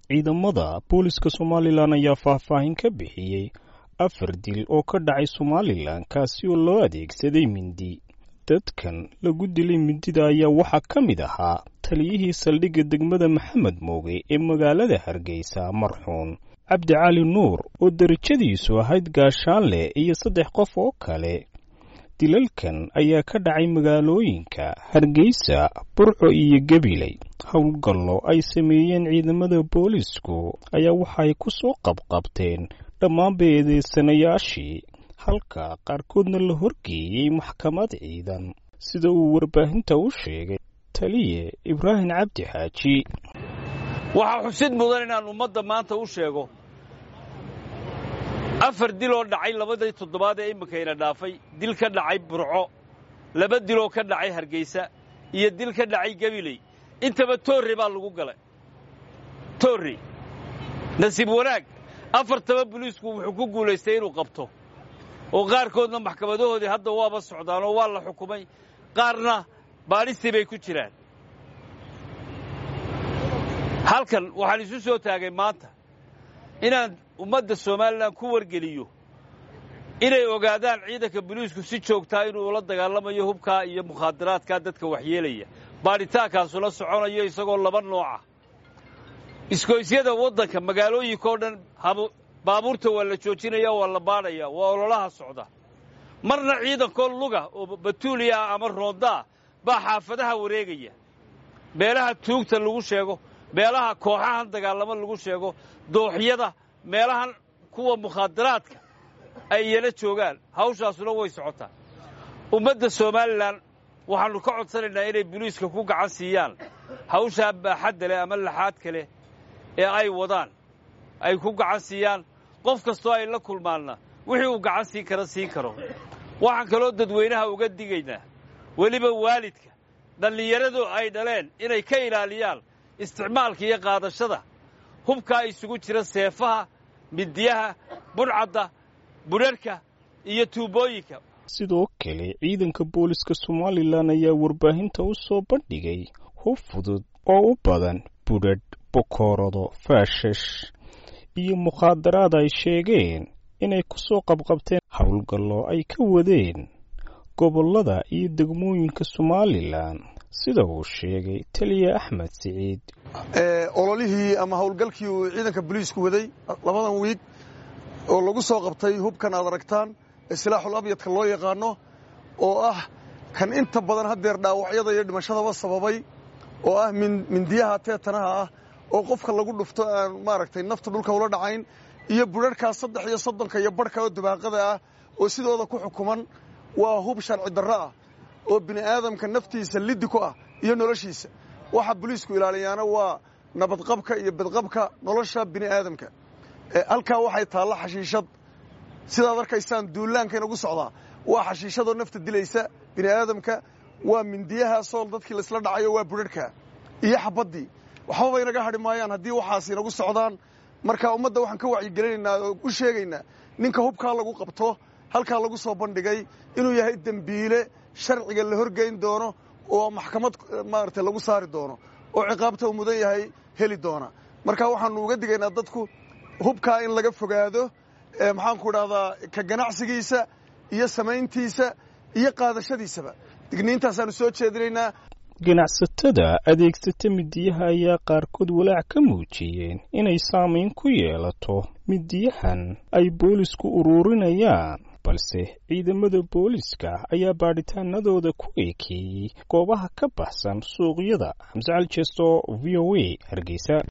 ciidamada booliska somalilan ayaa faahfaahin ka bixiyey afar dil oo ka dhacay somalilan kaasi oo loo adeegsaday mindi dadkan lagu dilay mindida ayaa waxaa ka mid ahaa taliyihii saldhigga degmada maxamed mooge ee magaalada hargeysa marxuun cabdi cali nuur oo derajadiisu ahayd gaashaanleh iyo saddex qof oo kale dilalkan ayaa ka dhacay magaalooyinka hargeysa burco iyo gabiley howlgallo ay sameeyeen ciidamada boolisku ayaa waxaay ku soo qabqabteen dhammaan beedeysanayaashii halka qaarkoodna la horgeeyey maxkamad ciidan sida uu warbaahinta u sheegay taliye ibraahim cabdi xaaji waxaa xusid mudan inaan ummadda maanta u sheego afar dil oo dhacay labadii toddobaad ee imminkayna dhaafay dil ka dhacay burco laba diloo ka dhacay hargeysa iyo dil ka dhacay gabiley intaba toorre baa lagu galay toorre nasiib wanaag afartaba boliisku wuxuu ku guulaystay inuu qabto oo qaarkoodna maxkamadahoodii hadda waaba socdaan oo waa la xukumay qaarna baadhistii bay ku jiraan halkan waxaan isu soo taagay maanta inaan ummadda somalilan ku wargeliyo inay ogaadaan ciidanka boliisku si joogtaa inuu ula dagaalamayo hubkaa iyo mukhaadaraadkaa dadka waxyeelaya baadhitaankaasula soconayo isagoo laba nooca iskoysyada waddanka magaalooyinka oo dhan baabuurta waa la joojinaya waa la baadhaya waa ololaha socda marna ciidankoo luga oo batuuliya ah ama roondaa baa xaafadaha wareegaya meelaha tuugta lagu sheego meelaha kooxahan dagaalamo lagu sheego dooxyada meelahan kuwa mukhaadaraadka ay iyana joogaan hawshaasuna way socotaa ummadda somalilan waxaannu ka codsanaynaa inay boliiska ku gacan siiyaan hawshaa baaxadda leh ama laxaadka leh ee ay wadaan ay ku gacan siiyaan qof kastoo ay la kulmaanna wixii uu gacan siin kara siin karo waxaan kaloo dadweynaha uga digaynaa weliba waalidka dhallinyaradu ay dhaleen inay ka ilaaliyaan isticmaalka iyo qaadashada hubkaa isugu jira seefaha midiyaha budhcadda budharhka iyo tuubooyinka sidoo kale ciidanka booliska somalilan ayaa warbaahinta u soo bandhigay hub fudud oo u badan budhadh bokoorado faashash iyo mukhaadaraad ay sheegeen inay ku soo qabqabteen howlgallo ay ka wadeen gobollada iyo degmooyinka somalilan sida uu sheegay taliya axmed siciid ololihii ama howlgalkii uu ciidanka boliisku waday labadan wiig oo lagu soo qabtay hubkan aad aragtaan ee silaaxul abyadka loo yaqaano oo ah kan inta badan haddeer dhaawacyada iyo dhimashadaba sababay oo ah mindiyaha teetanaha ah oo qofka lagu dhufto aan maaragtay nafta dhulka ula dhacayn iyo budharhkaas saddex iyo soddonka iyo barhka oo dabaaqada ah oo sidooda ku xukuman waa hub sharci darro ah oo bini aadamka naftiisa liddi ku ah iyo noloshiisa waxa boliisku ilaaliyaana waa nabadqabka iyo badqabka nolosha bini aadamka halkaa waxay taalla xashiishad sidaad arkaysaan duulaanka inagu socdaa waa xashiishadoo nafta dilaysa bini aadamka waa mindiyaha sool dadkii laisla dhacayo waa budharhka iyo xabaddii waxbaba inaga hadhi maayaan haddii waxaas inagu socdaan marka ummadda waxaan ka wacyigelinaynaa oo u sheegaynaa ninka hubkaa lagu qabto halkaa lagu soo bandhigay inuu yahay dembiile sharciga la horgeyn doono oo maxkamad maaragtay lagu saari doono oo ciqaabta uu mudan yahay heli doona marka waxaannu uga digaynaa dadku hubkaa in laga fogaado maxaanku idhahdaa ka ganacsigiisa iyo samayntiisa iyo qaadashadiisaba digniintaasaannu soo jeedinaynaa ganacsatada adeegsata midiyaha ayaa qaarkood walaac ka muujiyeen inay saamayn ku yeelato midiyahan ay boolisku uruurinayaan balse ciidamada booliska ayaa baadhitaanadooda ku eekeeyey goobaha ka baxsan suuqyada xamse cali jeesto v o a hargeysa